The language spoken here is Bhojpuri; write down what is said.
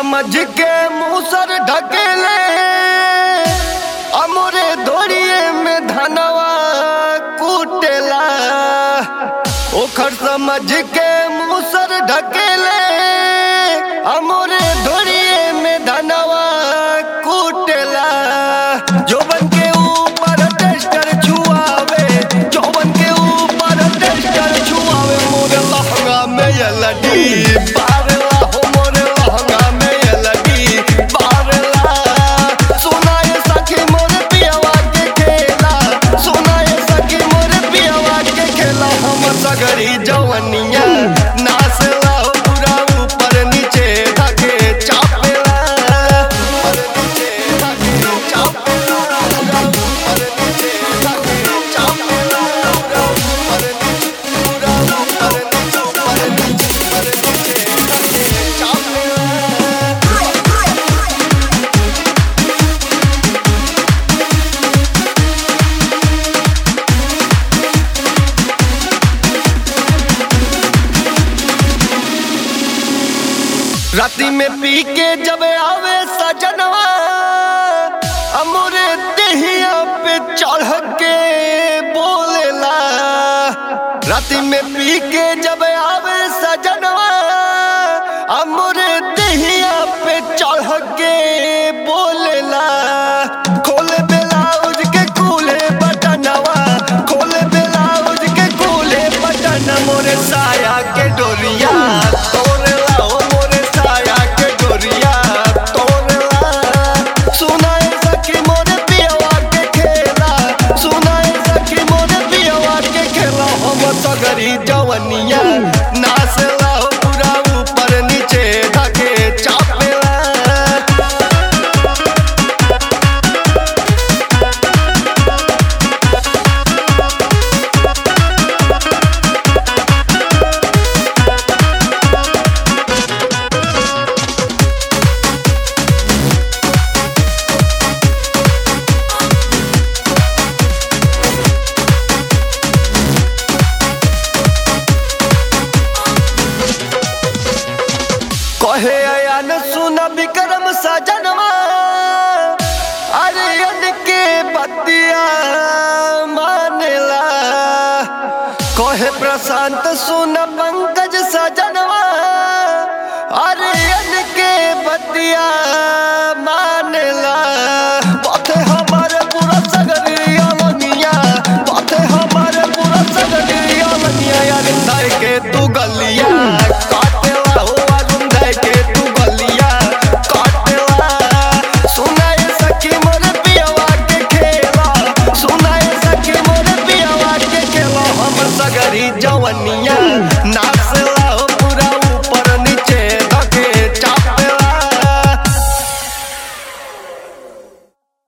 समझ के मूसर ढकेले अमोरे दोड़िए में धनवा कूटेला ओखर समझ के मूसर ढकेले अमोरे दोड़िए में धनवा कूटेला जोबन के ऊपर टेस्टर छुआवे जोबन के ऊपर टेस्टर छुआवे मोरे लहंगा में ये लड़ी बारला हो मोरे लहंगा में ये लड़ी बारला सुनाए सखी मोरे पियावा के खेला सुनाए सखी मोरे पियावा के खेला हम सगरी जवनिया नाचला हो पूरा ऊपर नीचे धके चापेला ऊपर नीचे धके चापेला पूरा ऊपर नीचे धके चापेला पूरा ऊपर नीचे पूरा ऊपर नीचे ऊपर नीचे ऊपर नीचे धके चापेला राती में पी के जब आवे सजनवा अमोरे देहिया पे चढ़ के बोलेला राती में पी के जब आवे सजनवा अमोरे देहिया पे चढ़ के बोलेला खोले ब्लाउज के कूले बटनवा खोले ब्लाउज के कूले बटन मोरे साया के डोरिया तोड़ला हो मोरे साया के डोरिया तोड़ला सुनाए सखी मोरे पियवा के खेला सुनाए सखी मोरे पियवा के खेला हम सगरी जवनिया नाचला हो पूरा ऊपर नीचे धके चापेला कहे अयन सुन विक्रम सजनवा अरे यद के बतिया मानेला कहे प्रशांत सुन पंकज सजनवा अरे यद के बतिया मानेला पथे हमारे पूरा सगरिया लनिया पथे हमारे पूरा सगरिया लनिया यार धाय के तू गलिया काटेला हो अरुण धाय के तू गलिया काटेला सुनाए सखी मोर